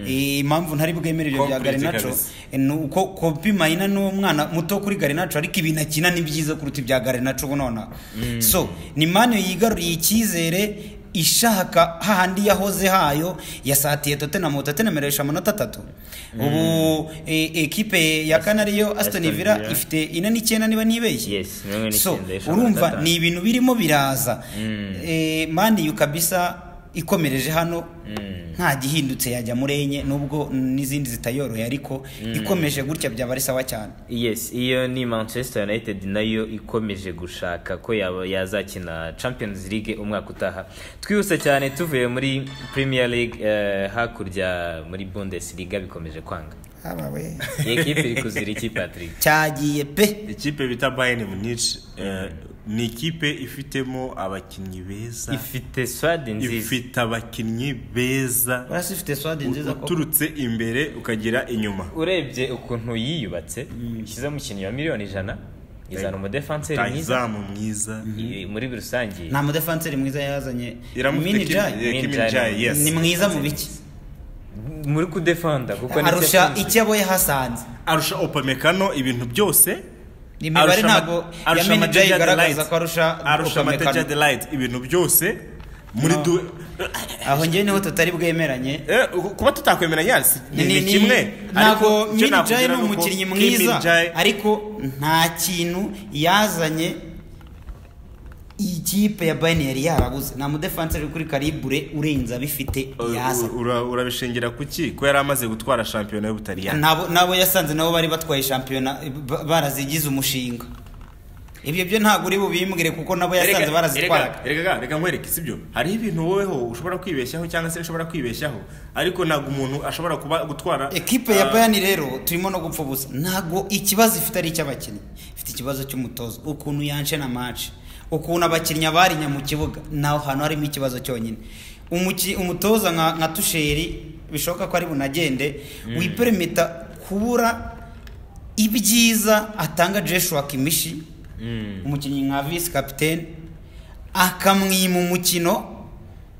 Eh, impamvu ntari bwemere ibyo bya Complete garinaco kabisa. Eh, ni uko kopi mayina ni umwana muto kuri garinaco ariko ibintu akina ni byiza kuruta ibya garinaco ubu nonaha so ni mani yigaruriye icyizere ishaka hahandi yahoze hayo yasatiye totenamu totenamu iresha amanota atatu ubu eh, ekipe ya kane ariyo asitoni Aston villa Villa. ifite ine n'icyenda niba nibeshye Yes, mirongo ine so n'icyenda iresha amanota urumva atanu. ni ibintu birimo biraza Eh, mani yu kabisa ikomereje hano nta gihindutse yajya muri enye nubwo n'izindi zitayoroye ariko ikomeje gutya byaba ari sawa cyane yes iyo ni manchester united nayo ikomeje gushaka ko yaba- yazakina champions league umwaka utaha twihuse cyane tuvuye muri premier league eh, hakurya muri bundesliga bikomeje kwanga iyi ekipi iri kuzira iki patrick cyagiye pe ikipe bita bayern munich eh, ni ikipe ifitemo abakinnyi beza ifite swadi nziza ifite abakinnyi beza urasi ufite swadi nziza ko uturutse imbere ukagera inyuma urebye ukuntu yiyubatse ishyizeho umukinnyi wa miliyoni ijana izana umudefanseri mwiza tayizamu mwiza i- muri rusange nta mudefanseri mwiza yazanye mini jayi ni iramufite mwiza mu biki muri kudefanda kuko nicyo arusha akunze. icyo abo yahasanze arusha opamekano ibintu byose imibare Arusha ama- ntabwo ya arusha mini amatage jayi ya igaragaza delight. ko arusha arusha Upamecano. amatage ya delight ibintu byose muri No. du aho ngewe niho tutari bwemeranye Eh, kuba tutakwemera yasi ni Ni- ni ni- kimwe ntabwo Ariko icyo mini nakubwira jayi ni ni uko umukinnyi Kim mwiza Min-jae- ariko nta kintu yazanye ikipe ya bayern yari yarabuze nta mudefanseri uri kuri karibure urenze abifite yazanye Uh, ura- urabishingira ku ki ko yari amaze gutwara shampiyona y'ubutaliyani nabo nabo yasanze nabo bari batwaye shampiyona ba- barazigize umushinga ibyo byo ntabwo uri bubimbwire kuko nabo yasanze barazitwaraga Erega- erega reka nkwereke sibyo hariho ibintu woweho ushobora kwibeshyaho cyangwa se ushobora kwibeshyaho ariko ntabwo umuntu ashobora kuba gutwara ekipe ya Ah, bayern rero turimo no gupfa ubusa ntabwo ikibazo ifite ari icy'abakinnyi ifite ikibazo cy'umutozo ukuntu yanshe na match ukuntu abakinnyi barinya mu kibuga naho hantu harimo ikibazo cyonyine Umuki- umutoza nka nka tusheri bishoboka ko ari bunagende wipermita kubura ibyiza atanga Joshua Kimishi umukinnyi nka vice capitaine akamwima umukino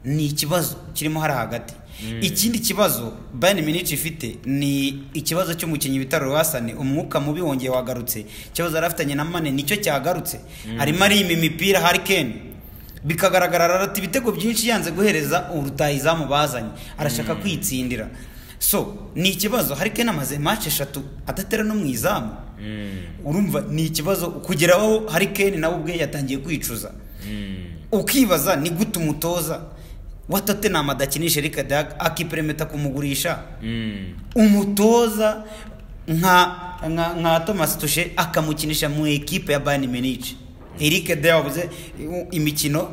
ni ikibazo kirimo hari hagati ikindi kibazo Bayern Munich ifite ni ikibazo cy'umukinnyi bita Roasane umwuka mubi wongeye wagarutse ikibazo yari afitanye na Mane nicyo cyagarutse arimo arima imipira Harry Kane bikagaragara ati ibitego byinshi yanze guhereza urutahizamu bazanye arashaka kwitsindira so ni ikibazo hari Kane amaze match eshatu adatera no mu izamu urumva ni ikibazo kugeraho hari Kane nawe ubwe yatangiye kwicuza ukibaza ni gute umutoza wa Tottenham adakinisha Eric Dag akiperemeta kumugurisha umutoza nka nka, nka Thomas Tuchel akamukinisha mu ekipe ya Bayern Munich Eric Dag yabuze eh, imikino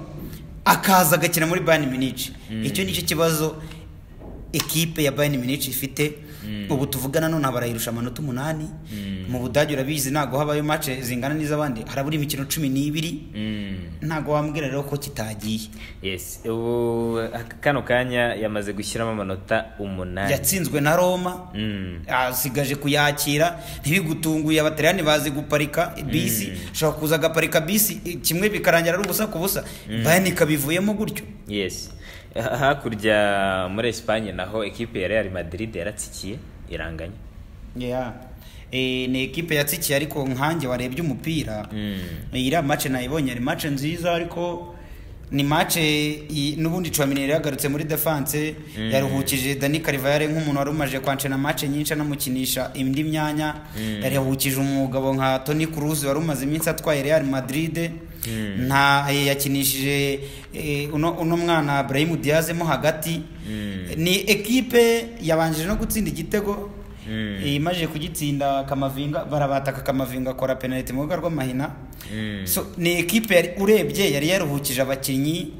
akaza agakina muri Bayern Munich icyo nicyo kibazo ekipe ya bayern munich ifite ubu tuvugana none barayirusha amanota umunani mu budage urabizi ntabwo habayo mace zingana n'iz'abandi harabura imikino cumi n'ibiri ntabwo wambwira rero ko kitagiye yes ubu aka- kano kanya yamaze gushyiramo amanota umunani yatsinzwe na roma Mm. asigaje kuyakira ntibigutunguye abataliyani bazi guparika bisi ushobora kuza agaparika bisi eh, kimwe bikarangira ari ubusa ku busa bayani ikabivuyemo gutyo yes Ha- hakurya muri esipanye naho ekipe ya real madrid yaratsikiye iranganya Yeah. Eh, ni ekipe yatsikiye ariko nkanjye warebye umupira Eh, iriya mace nayibonye ari mace nziza ariko ni mace i- n'ubundi Tchouaméni yagarutse muri defense yaruhukije Dani Carvajal nk'umuntu wari umaje kwancana mace nyinshi anamukinisha indi myanya yaruhukije umugabo nka Toni Kroos wari umaze iminsi atwaye Real Madrid nta eh, yakinishije eh, uno uno mwana Brahim Diaz mo hagati ni ekipe yabanjije no gutsinda igitego iyi maje kugitsinda kamavinga barabataka kamavinga akora penaliti mu rubuga rw'amahina So, ni ekipe yari urebye yari yaruhukije abakinnyi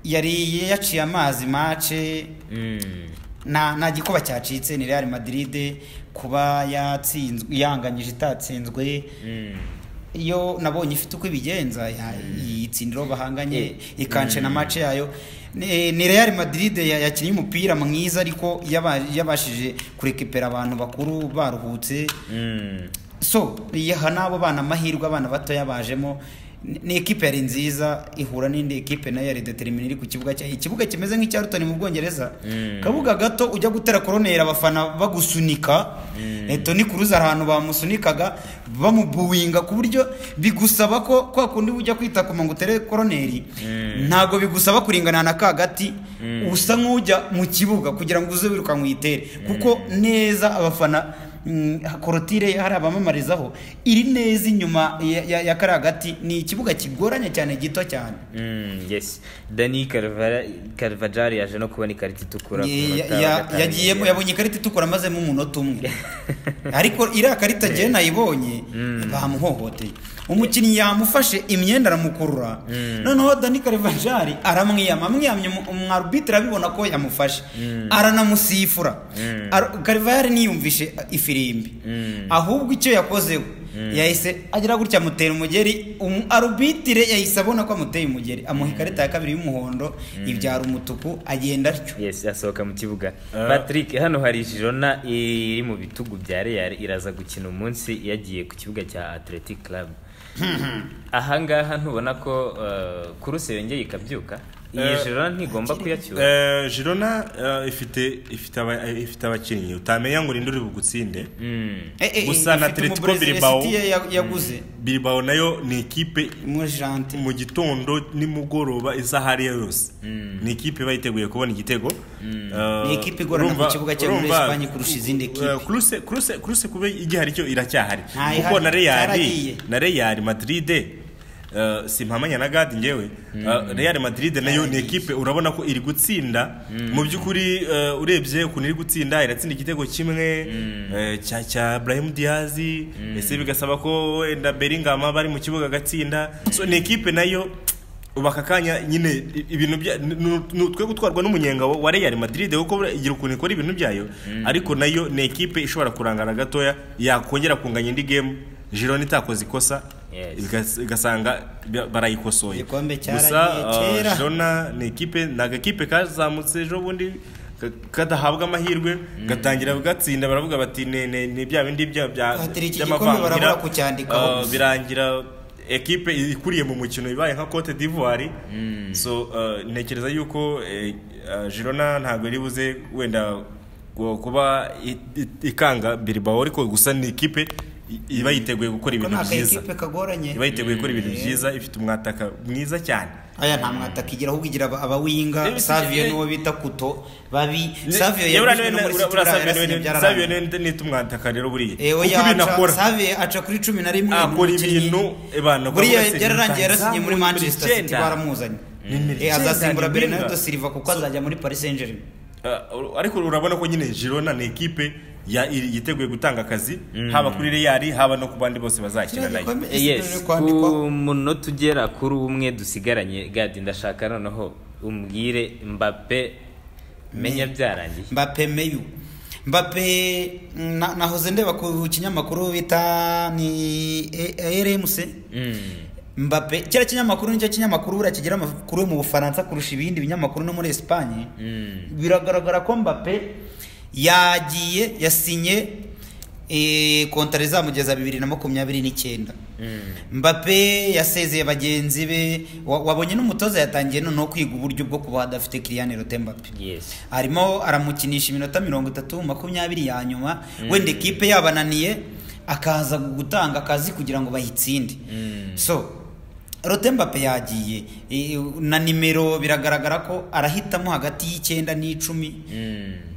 yari yaciye amazi mace nta nta gikuba cyacitse ni real madrid kuba yatsinzwe yanganyije itatsinzwe iyo nabonye ifite uko ibigenza ya- yitsindira uwo bahanganye ikanshe na mace yayo ni ni real madrid ya- yakinnye umupira mwiza ariko yaba- yabashije kurekipera abantu bakuru baruhutse so yaha n'abo bana amahirwe abana batoya bajemo Ni- ni ekipe yari nziza ihura n'indi ekipe nayo yari determine iri ku kibuga cyayo ikibuga kimeze nk'icya rutoni mu bwongereza kabuga gato ujya gutera koroneri abafana bagusunika Eh, toni kuruza hari ahantu bamusunikaga bamubuwinga ku buryo bigusaba ko kwa kundi ujya kwita ku ngo utere koroneri ntabwo bigusaba kuringana na ka gati usa nk'ujya mu kibuga kugira ngo uze wirukanka uyitere kuko neza abafana Mm, korotire hari abamamarizaho iri neza inyuma ya- ya ya kariya gati ni ikibuga kigoranye cyane gito cyane Mm, yes dani karvajari yaje no kubona ikarita itukura ku Ya- munota ya- wa ya- gatanu. yagiyemo yabonye ikarita itukura amazemo umunota umwe ariko iriya karita agiye nayibonye bamuhohoteye umukinnyi yamufashe imyenda aramukurura noneho dani karevajari aramwiyama amwiyamye umu- umwarbitire abibona ko yamufashe aranamusifura Ar- karevajari niyumvishe ifirimbi ahubwo icyo yakozeho yahise agira gutya amutera umugeri umu- arubitire yahise abona ko amuteye umugeri amuha ikarita ya kabiri y'umuhondo ibyara umutuku agenda atyo yes asohoka mu kibuga patrick hano hari jirona iri mu bitugu bya real iraza gukina umunsi yagiye ku kibuga cya athletic club ahangaha ntubona ko eh, kuruse yongeye ikabyuka iyi Eh, jirona ntigomba kuyacyura Eh, Girona eh, ifite ifite aba- ifite abakinnyi utamenya ngo ninde uri bugutsinde Eh, eh, Gusa na ifite Atletico umubrezili Bilbao. City ya- yaguze Bilbao nayo ni ikipe umujante mu gitondo nimugoroba iza hariya yose ni ikipe iba yiteguye kubona igitego Eh, Ni ikipe igorana urumva- ku kibuga cya muri urumva, Espanye kurusha izindi kipe. eh, Kruse- Kruse- Kruse kuba igihari cyo iracyahari Nta kuko ihari, na Real cyaragiye. na Real Madrid eh, simpamanya na Gadi ngewe Eh, Real Madrid nayo ni ikipe urabona ko iri gutsinda mu by'ukuri eh, urebye ukuntu iri gutsinda iratsinda igitego kimwe eh, cya cya Brahim Diaz ese bigasaba ko wenda Bellingham bari mu kibuga agatsinda so ni ikipe nayo ubu aka kanya nyine i- ibintu bya ni- ni- ni utwe gutwarwa n'umunyenga wa wa Real Madrid kuko buriya igira ukuntu ikora ibintu byayo ariko nayo ni ekipe ishobora kurangara gatoya yakongera kunganya indi game Girona itakoze ikosa Yes. bigas- igasanga bya- barayikosoye Igikombe gusa cyaragiye eh, kera. Girona ni ekipe ni agakipe kazamutse ejo bundi ka- kadahabwa amahirwe gatangira gatsinda baravuga bati "Ne- ne- ni bya bindi bya bya Batiri, iki by'amavangira." gikombe barabura kucyandikaho. Eh, birangira ekipe ikuriye mu mukino ibaye nka Cote d'Ivoire so uh, ntekereza yuko eh, uh, Girona ntabwo iri buze wenda gu- kuba i- i- ikanga Bilbao ariko gusa ni ikipe i- iba yiteguye gukora ko ibintu nta byiza kayikipe kagoranye iba yiteguye gukora ibintu byiza ifite umwataka mwiza cyane aya nta mwataka igira ahubwo igira aba- abawinga Eh, savio eh, niwo bita kuto babi savio Yewe uriya yaguzwe no niwe- muri uriya- City, uriya Savio yarasinye, niwe- byararangiye. Savio niwe nita- nita umwataka rero buriya Eh, oya, kuko ibintu aca- akora Savio aca kuri cumi na rimwe ni akora umukinnyi. ibintu eh, bana buriya bakora byararangiye serivisi. yarasinye muri manchester city Icyenda. baramuzanye Nimero Eh, icyenda, azasimbura nimero. bernardo silva kuko azajya muri paris saint germain Uh, ariko urabona ko nyine Girona ni ekipe ya- iri- yiteguye gutanga akazi haba kuri Real haba no ku bandi bose bazakina nayo yes ku munota ugera kuri umwe dusigaranye gadi ndashaka noneho umbwire mbappe menya byarangiye mbape meyu mbape na- nahoze ndeba ku kinyamakuru bita ni rmc mbape kera kinyamakuru nicyo kinyamakuru buriya kigira amakuru yo mu bufaransa kurusha ibindi binyamakuru no muri esipanye biragaragara ko mbape yagiye yasinye eh, kontara izamugeza bibiri na makumyabiri n'icyenda mbape yasezeye bagenzi be wa- wabonye n'umutoza yatangiye noneho kwiga uburyo bwo kuba adafite kiriyani rote mbape yesi arimo aramukinisha iminota mirongo itatu makumyabiri ya nyuma wenda ekipe yabananiye akaza gutanga akazi kugira ngo bayitsinde so rote mbappe yagiye E, na nimero biragaragara ko arahitamo hagati y'icyenda n'icumi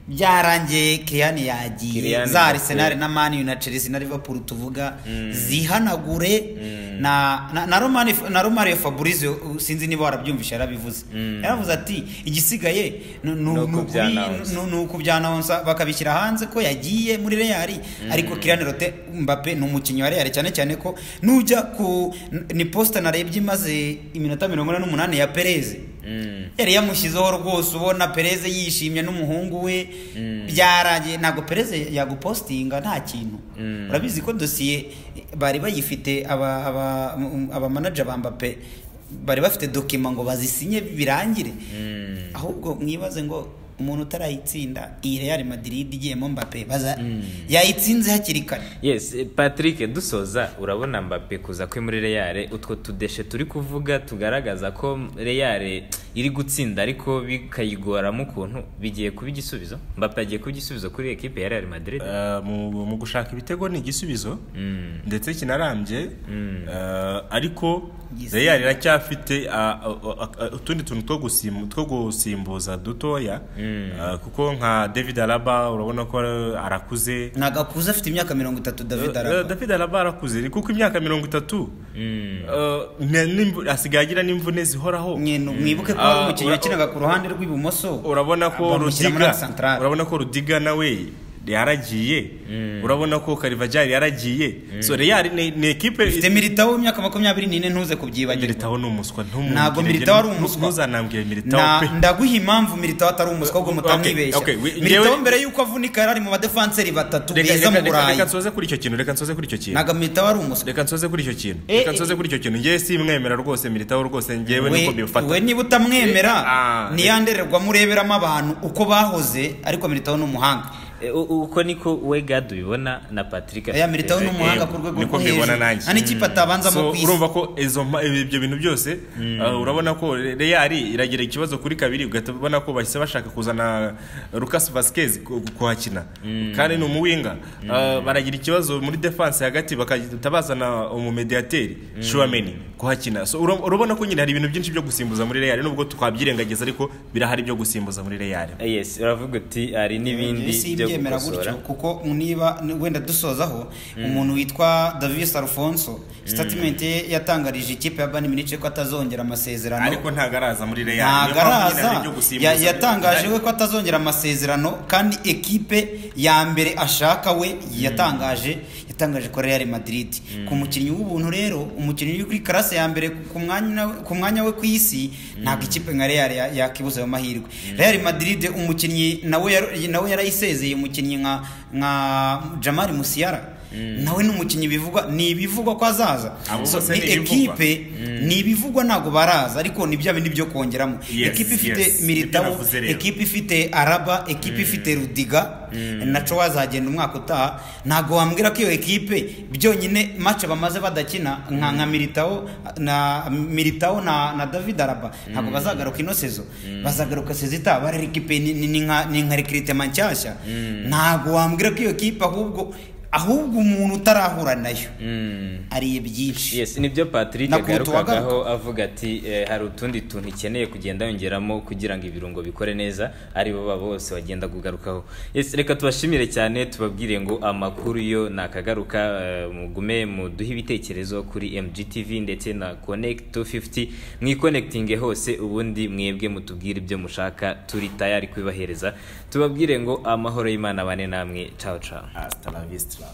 byarangiye kiriyani yagiye Kylian za Mbappe. arisenali na mani na chelsea na liverpool tuvuga zihanagure na na- na romani na romario fabrizio uh, sinzi niba warabyumvise yarabivuze yaravuze ati igisigaye ni ni- Ni uko ni ukubi- byanawunsa." ni- ni uku byanawunsa bakabishyira hanze ko yagiye muri reali ariko kiriyani rote mbappe ni umukinnyi wa reali cyane cyane ko nujya ku ni posita narebye imaze iminota mirongo ine n'umunani ya pereze yari yamushyizeho rwose ubona pereze yishimye n'umuhungu we byarangiye ntabwo pereze yagupositinga nta kintu urabizi ko dosiye bari bayifite aba- aba- um, abamanaja ba mbappe bari bafite dokima ngo bazisinye birangire ahubwo mwibaze ngo umuntu utarayitsinda iyi real madrid igiyemo mbappe baza yayitsinze hakiri kare yes eh, patrick dusoza urabona mbappe kuza kwe muri reyare utwo tudeshe turi kuvuga tugaragaza ko reyare iri gutsinda ariko bikayigoramo ukuntu bigiye kuba igisubizo mbappe agiye kuba igisubizo kuri ekipe ya real madrid Eh, mu mu gushaka ibitego ni igisubizo Mm. ndetse kinarambye Eh, ariko Yes. real iracyafite ah, ah, ah, ah, utundi tuntu two gusim- two gusimbuza dutoya Eh, kuko nka david araba urabona ko arakuze ntabwo akuze afite imyaka mirongo itatu david Eh, araba david araba arakuze kuko imyaka mirongo itatu Eh, nta n'imvu- asigaye agira n'imvune zihoraho nyine mwibuke ko hari Ah, umukinnyi ura- wakinaga ku ruhande rw'ibumoso urabona ko bamushyira muri rudiga santarari. urabona ko rudiga nawe yaragiye urabona ko karivajari yaragiye so real ni ni ekipe Mfite militawo w'imyaka makumyabiri n'ine ntuze kubyibagirwa militaho ni umuswa ntumubwire ntabwo ibyo, militawo ari umuswa ntuzanambwire militawo Na- pe ndaguha impamvu militawo atari umuswa ahubwo Okay, mutamwibeshya okay, we- militawo njyewe- mbere y'uko avunika yari ari mu badefanseri batatu Reka- beza reka- mu reka reka burayi nsoze kuri icyo kintu reka nsoze kuri icyo kintu ntabwo militawo ari umuswa reka nsoze kuri icyo kintu Eh, reka eh, nsoze kuri icyo kintu njyewe simwemera rwose militawo rwose njyewe We- niko mbifata we niba utamwemera Ah, niyandererwamo ureberamo abantu uko bahoze ariko militawo ni umuhanga Eh, u- u- uko niko we gad ubibona na patrick ya militawo ni afite- umuhanga eh, ku rwego niko rwo mbibona hejuru nanjye. nta n'ikipe atabanzamo So, ku isi urumva ko izo mpa- ibi- ibyo bintu byose uh, urabona ko real iragira ikibazo kuri kabiri ugahita ubona ko bahise bashaka kuzana Lucas Vasquez ku- kuhakina kandi ni umuwinga Uh, baragira ikibazo muri defense hagati bagahita bazana umumediateri Chouameni kuhakina so ura- urabona ko nyine hari ibintu byinshi byo gusimbuza muri real nubwo twabyirengagiza ariko birahari byo gusimbuza muri real Eh, yes uravuga uti hari n'ibindi byo simbyemera gutyo gukosora kuko niba wenda dusozaho umuntu witwa davis alfonso statement ye yatangarije ikipe ya bani minice ko atazongera amasezerano ariko ntago araza muri real Niyo ntabwo mpamvu nyine araza hari ibyo gusimbuza Ya- muri yatangaje Real. we ko atazongera amasezerano kandi ekipe ya mbere ashaka we yatangaje yatangaje ko real madrid ku mukinnyi w'ubuntu rero umukinnyi uri kuri karase ya mbere ku- ku mwanya ku mwanya we ku isi ntabwo ikipe nka real ya- yakibuza ayo mahirwe real madrid umukinnyi nawe yar- nawe yarayisezeye umukinnyi nka nka jamari musiyara nawe ni umukinnyi bivugwa ni ibivugwa ko azaza Abo So, bose ni ni ibivugwa. ekipe ni ibivugwa ntabwo baraza ariko ni bya bindi byo kongeramo Yes, ekipe ifite yes. Nibyo militabo navuze rero. ekipe ifite araba ekipe ifite rudiga naco wazagenda umwaka utaha ntabwo wambwira ko iyo ekipe byonyine mace bamaze badakina nka nka militao na militao na, na david araba ntabwo bazagaruka ino sezo bazagaruka sezo itaha bari ekipe ni, ni, ni nka ni nka recruitment nshyashya ntabwo wambwira ko iyo ekipe ahubwo ahubwo umuntu utarahura nayo ariye byinshi yes nibyo patrick Nakutu agarukagaho avuga ati eh, hari utundi tuntu ikeneye kugenda yongeramo kugira ngo ibirungo bikore neza ari bo baba bose bagenda kugarukaho yes reka tubashimire cyane tubabwire ngo amakuru yo nakagaruka eh, mugume muduhe ibitekerezo kuri mgtv ndetse na connect 250 mwikonekitinge hose ubundi mwebwe mutubwire ibyo mushaka turi tayari kubibahereza tubabwire ngo amahoro y'imana bane namwe ciao ciao Hasta la vista.